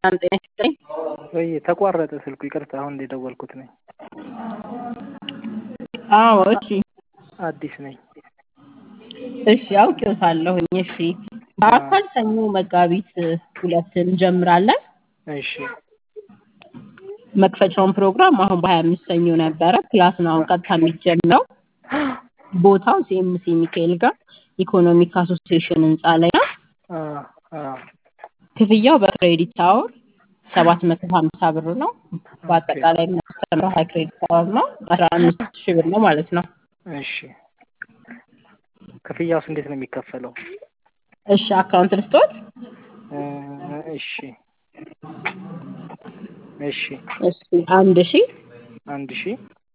ሰላም ጤና ይስጥልኝ። ወይ ተቋረጠ ስልኩ ይቅርታ አሁን የደወልኩት ነኝ። አዎ እሺ አዲስ ነኝ። እሺ አውቄዎታለሁኝ። እሺ በአካል ሰኞ መጋቢት ሁለት እንጀምራለን። እሺ መክፈቻውን ፕሮግራም አሁን በሀያ አምስት ሰኞ ነበረ። ክላስ ነው አሁን ቀጥታ የሚጀምረው። ቦታው ሲኤምሲ ሚካኤል ጋር ኢኮኖሚክ አሶሲዬሽን ህንፃ ላይ ነው። አ አ ክፍያው በክሬዲት አወር ሰባት መቶ ሀምሳ ብር ነው። በአጠቃላይ የምናስተምረው ሀይ ክሬዲት አወር ነው። አስራ አምስት ሺህ ብር ነው ማለት ነው። እሺ ክፍያውስ እንዴት ነው የሚከፈለው? እሺ አካውንት ልስጦት? እ እሺ እሺ እሺ አንድ ሺህ አንድ ሺህ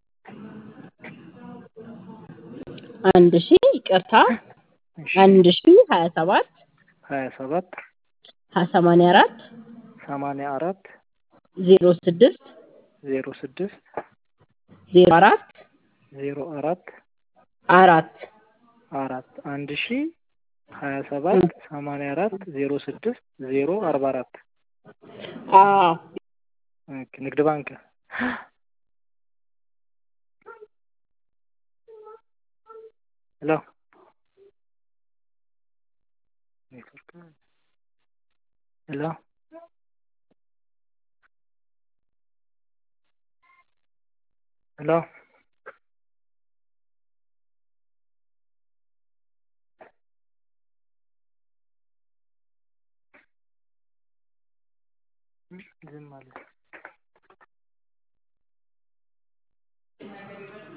አንድ ሺህ ይቅርታ እሺ አንድ ሺህ ሀያ ሰባት ሀያ ሰባት ሰማንያ አራት ሰማንያ አራት ዜሮ ስድስት ዜሮ ስድስት ዜሮ አራት ዜሮ አራት አራት አራት አንድ ሺህ ሀያ ሰባት ሰማንያ አራት ዜሮ ስድስት ዜሮ አርባ አራት አዎ ኦኬ ንግድ ባንክ ሄሎ ኔትወርክ ሄሎ ሄሎ ዝም አለ